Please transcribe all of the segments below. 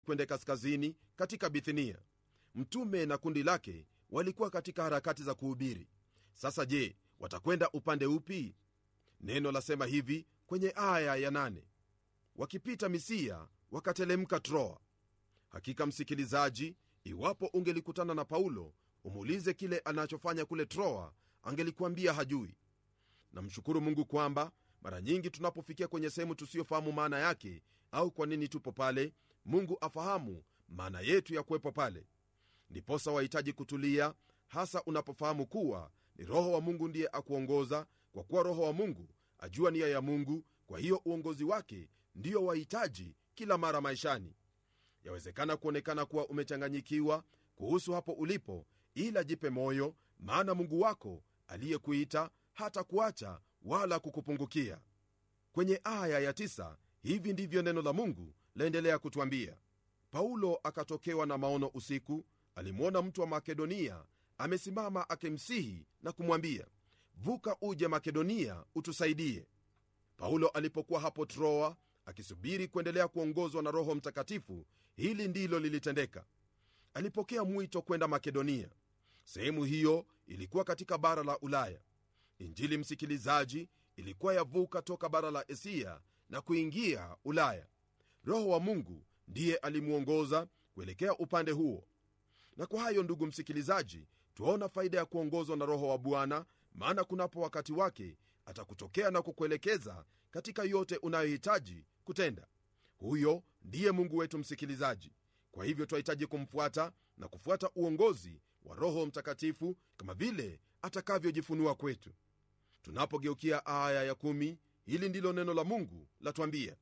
kwende kaskazini katika bithinia mtume na kundi lake walikuwa katika harakati za kuhubiri sasa je watakwenda upande upi neno lasema hivi kwenye aya ya nane wakipita misia wakatelemka troa hakika msikilizaji iwapo ungelikutana na paulo umuulize kile anachofanya kule troa angelikuambia hajui namshukuru mungu kwamba mara nyingi tunapofikia kwenye sehemu tusiyofahamu maana yake au kwa nini tupo pale mungu afahamu maana yetu ya kuwepo pale ndiposa wahitaji kutulia hasa unapofahamu kuwa ni roho wa mungu ndiye akuongoza kwa kuwa roho wa mungu ajua nia ya mungu kwa hiyo uongozi wake ndiyo wahitaji kila mara maishani yawezekana kuonekana kuwa umechanganyikiwa kuhusu hapo ulipo ila jipe moyo maana mungu wako aliyekuita hata kuacha wala kukupungukia kwenye aya ya tisa, hivi ndivyo neno la mungu laendelea kutwambia paulo akatokewa na maono usiku alimwona mtu wa makedonia amesimama akimsihi na kumwambia vuka uje makedonia utusaidie paulo alipokuwa hapo troa akisubiri kuendelea kuongozwa na roho mtakatifu hili ndilo lilitendeka alipokea mwito kwenda makedonia sehemu hiyo ilikuwa katika bara la ulaya injili msikilizaji ilikuwa yavuka toka bara la asia na kuingia ulaya roho wa mungu ndiye alimwongoza kuelekea upande huo na kwa hayo ndugu msikilizaji twaona faida ya kuongozwa na roho wa bwana maana kunapo wakati wake atakutokea na kukuelekeza katika yote unayohitaji kutenda huyo ndiye mungu wetu msikilizaji kwa hivyo twahitaji kumfuata na kufuata uongozi wa roho mtakatifu kama vile atakavyojifunua kwetu tunapogeukia aya ya kumi, hili ndilo neno la mungu latwambia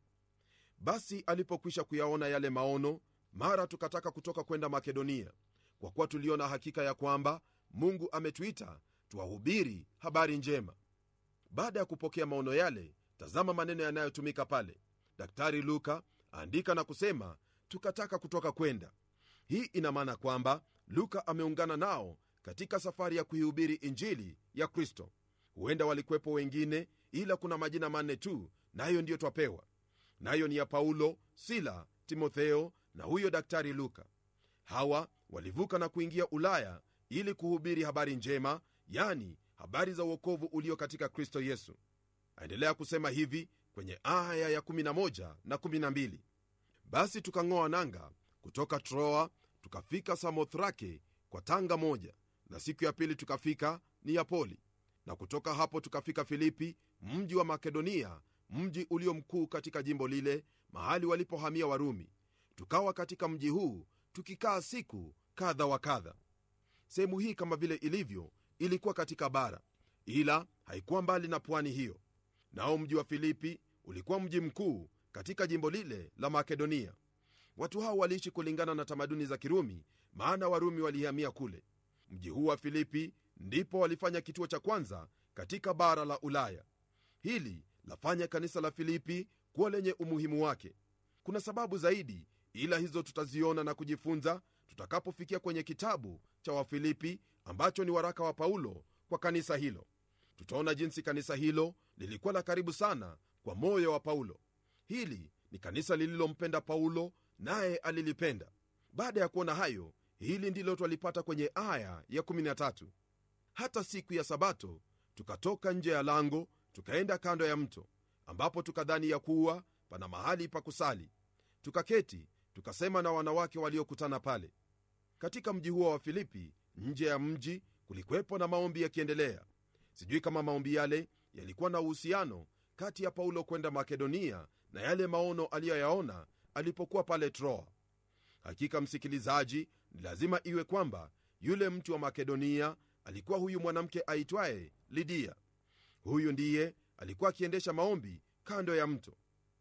basi alipokwisha kuyaona yale maono mara tukataka kutoka kwenda makedonia kwa kuwa tuliona hakika ya kwamba mungu ametuita tuwahubiri habari njema baada ya kupokea maono yale tazama maneno yanayotumika pale daktari luka aandika na kusema tukataka kutoka kwenda hii ina maana kwamba luka ameungana nao katika safari ya kuihubiri injili ya kristo huenda walikuwepo wengine ila kuna majina manne tu nayo ndiyo twapewa nayo ni ya paulo sila timotheo na huyo daktari luka hawa walivuka na kuingia ulaya ili kuhubiri habari njema yani habari za uokovu ulio katika kristo yesu aendelea kusema hivi kwenye aya ya 11 na 12 basi tukang'oa nanga kutoka troa tukafika samothrake kwa tanga moja na siku ya pili tukafika niyapoli na kutoka hapo tukafika filipi mji wa makedonia mji ulio mkuu katika jimbo lile mahali walipohamia warumi tukawa katika mji huu tukikaa siku kadha wa kadha sehemu hii kama vile ilivyo ilikuwa katika bara ila haikuwa mbali na pwani hiyo nao mji wa filipi ulikuwa mji mkuu katika jimbo lile la makedonia watu hao waliishi kulingana na tamaduni za kirumi maana warumi walihamia kule mji huu wa filipi ndipo walifanya kituo cha kwanza katika bara la ulaya hili lafanya kanisa la filipi kuwa lenye umuhimu wake kuna sababu zaidi ila hizo tutaziona na kujifunza tutakapofikia kwenye kitabu cha wafilipi ambacho ni waraka wa paulo kwa kanisa hilo tutaona jinsi kanisa hilo lilikuwa la karibu sana kwa moyo wa paulo hili ni kanisa lililompenda paulo naye alilipenda baada ya kuona hayo hili ndilo twalipata kwenye aya ya 13 hata siku ya sabato tukatoka nje ya lango tukaenda kando ya mto ambapo tukadhani ya kuwa pana mahali pa kusali tukaketi tukasema na wanawake waliokutana pale katika mji huo wa filipi nje ya mji kulikuwepo na maombi yakiendelea sijui kama maombi yale yalikuwa na uhusiano kati ya paulo kwenda makedonia na yale maono aliyoyaona alipokuwa pale troa hakika msikilizaji ni lazima iwe kwamba yule mtu wa makedonia alikuwa huyu mwanamke aitwaye lidia huyu ndiye alikuwa akiendesha maombi kando ya mto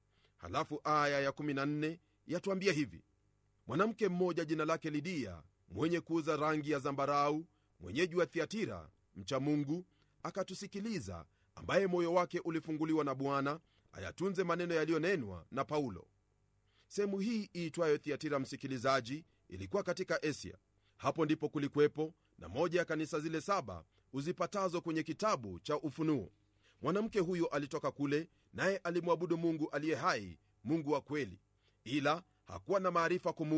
halafu aya ya14 yatwambia hivi mwanamke mmoja jina lake lidia mwenye kuuza rangi ya zambarau mwenyeji wa thiatira mcha mungu akatusikiliza ambaye moyo wake ulifunguliwa na bwana ayatunze maneno yaliyonenwa na paulo sehemu hii iitwayo thiatira msikilizaji ilikuwa katika asia hapo ndipo kulikwepo na moja ya kanisa zile saba uzipatazo kwenye kitabu cha ufunuo mwanamke huyo alitoka kule naye alimwabudu mungu aliye hai mungu wa kweli ila hakuwa na maarifa kumu